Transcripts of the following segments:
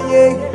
yeah.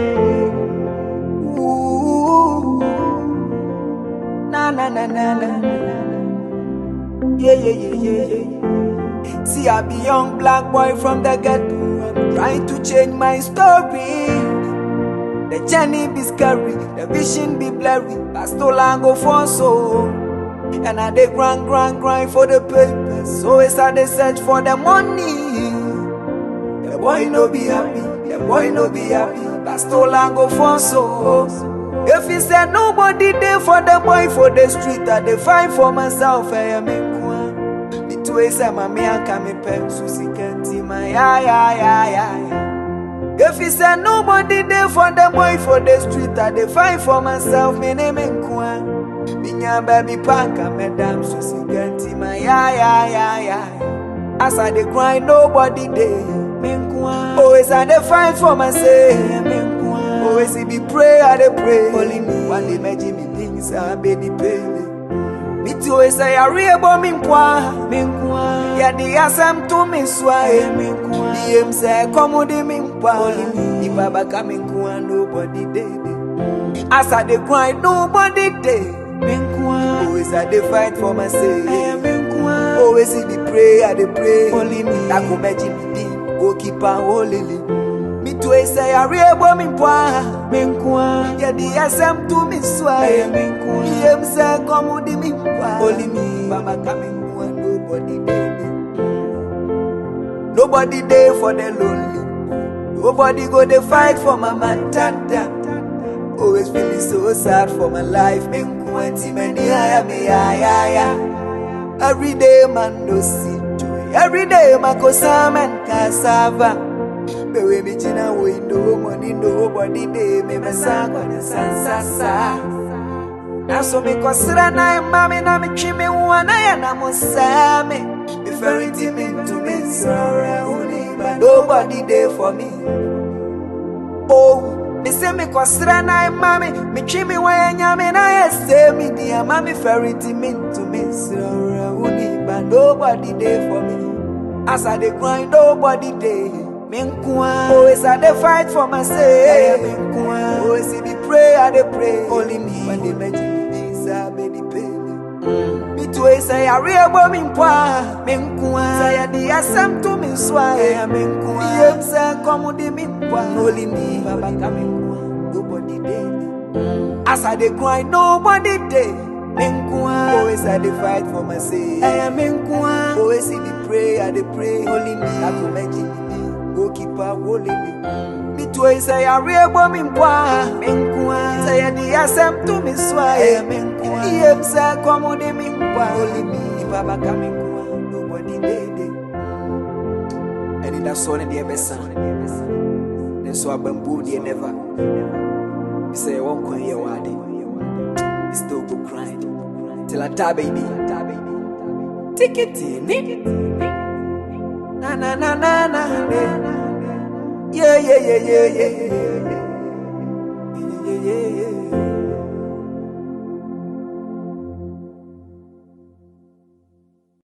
Ooh. Na na na na na. Yeah, yeah, yeah, yeah, yeah. See, I be young black boy from the ghetto. I'm trying to change my story. The journey be scary, the vision be blurry. But still I go for so. And I dey grind, grind, grind for the papers. So it's I dey search for the money. The boy no be happy, the boy no be happy. But still I go for so. If he said nobody there for the boy for the street, I dey find for myself. I am in Kwan. The two ways I'm a me and come in pen, Susie can't see my yeah, yeah, yeah, yeah, yeah. If he said nobody there for the boy for the street, I dey find for myself. Me name in Kwan. Minya baby panka, madam Susie can't see my yeah, yeah, yeah, yeah. As I dey grind, nobody there. Always I dey fight for myself. Always it be pray, I dey pray. Only me. One day me Jimmy things I be the pele. Me too always say I real but me nkwa. Me nkwa. Yeah the asam to me swai. Me nkwa. The aim say come with me nkwa. Only me. If I back me nkwa nobody dey. As I dey grind nobody dey. Me nkwa. Always I dey fight for myself. Me nkwa. Always it be pray, I dey pray. Only me. That go me Jimmy D. Go keep on holding. Me too I say I real but me nkwa. Me nkwa. Yeah the asam to me swai. Me nkwa. The aim say come with me nkwa. Only me. Mama coming nkwa nobody dey. Nobody there for the lonely. Nobody go they fight for my man tanta. Always feeling so sad for my life. Me kwanti many aya me aya ya. Every day man no see joy. Every day man go salmon cassava. Me we me china we no money nobody dey me me sa kwa ne san sa sa. Na so me kosira na mami na me twi me wana ya na mo sa me. Me ferry me to me sorry only but nobody there for me. Oh, me say me kosira na mami me twi me wa nya me na ya say me dia mami ferry me to me sorry only but nobody there for me. As I dey grind nobody there. Me nkwa. Always I dey fight for myself. Me nkwa. Always it be pray I dey pray. Only me when they mention me this I be the pain. Me too I say I real but me nkwa. Me nkwa. Say I the asem to me swai. Me nkwa. Me em say come with me nkwa. Only me baba come nkwa. Nobody dey. As I dey grind nobody dey. Me nkwa. Always I dey fight for myself. I am me nkwa. Always it be pray I dey pray. Only me I go mention me go keep on holding me. Me too I say I real but me nkwa. Me nkwa. Say I the asem to me swai. Me nkwa. He em say come with me nkwa. Only me if I come nkwa. Nobody dey dey. And in that song in the besa. Then so I bamboo the never. Me say I won't come here wadi. Me still go grind till I die baby. Take it in. Na na na na na. Yeah yeah yeah yeah yeah. Yeah yeah yeah yeah.